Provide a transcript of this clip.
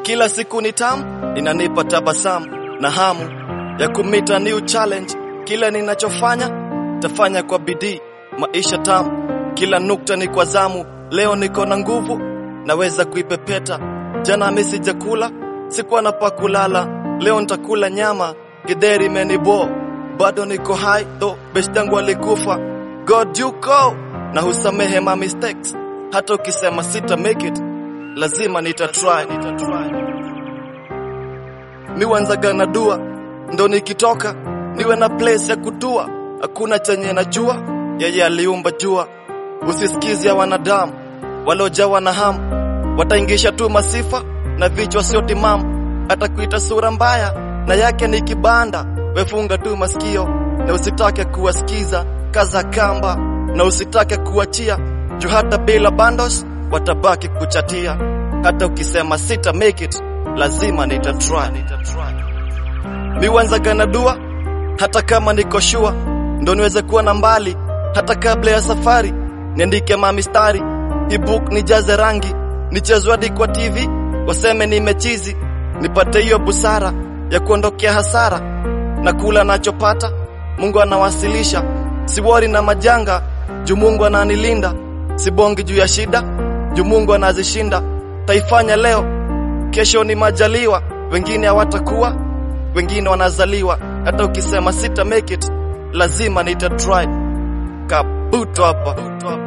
Kila siku ni tamu, inanipa tabasamu na hamu ya kumita new challenge. Kila ninachofanya tafanya kwa bidii, maisha tamu, kila nukta ni kwa zamu. Leo niko na nguvu, naweza kuipepeta. Jana mimi sijakula, sikuwa na pa kulala. Leo nitakula nyama, githeri imenibo, bado niko high though best yangu alikufa. God yuko na husamehe my mistakes, hata ukisema sita make it, lazima nita try. Mi wanzaga na dua ndo nikitoka niwe na place ya kutua, hakuna chenye najua, yeye aliumba jua. Usisikizi ya wanadamu waliojawa na hamu, wataingisha tu masifa na vichwa sio timamu, atakuita sura mbaya na yake ni kibanda. Wefunga tu masikio na usitake kuwasikiza, kaza kamba na usitake kuachia, juu hata bila bandos watabaki kuchatia. Hata ukisema sita make it, lazima nita try. Mi wanzaga na dua hata kama niko shua, ndo niweze kuwa na mbali hata kabla ya safari. Niandike mamistari, hii book nijaze rangi, nichezwe hadi kwa TV waseme nimechizi, nipate hiyo busara ya kuondokea hasara na kula nachopata. Mungu anawasilisha, siwori na majanga juu Mungu ananilinda, sibongi juu ya shida juu Mungu anazishinda. Taifanya leo, kesho ni majaliwa, wengine hawatakuwa wengine wanazaliwa. Hata ukisema sita make it, lazima nita try. Kabuto hapa.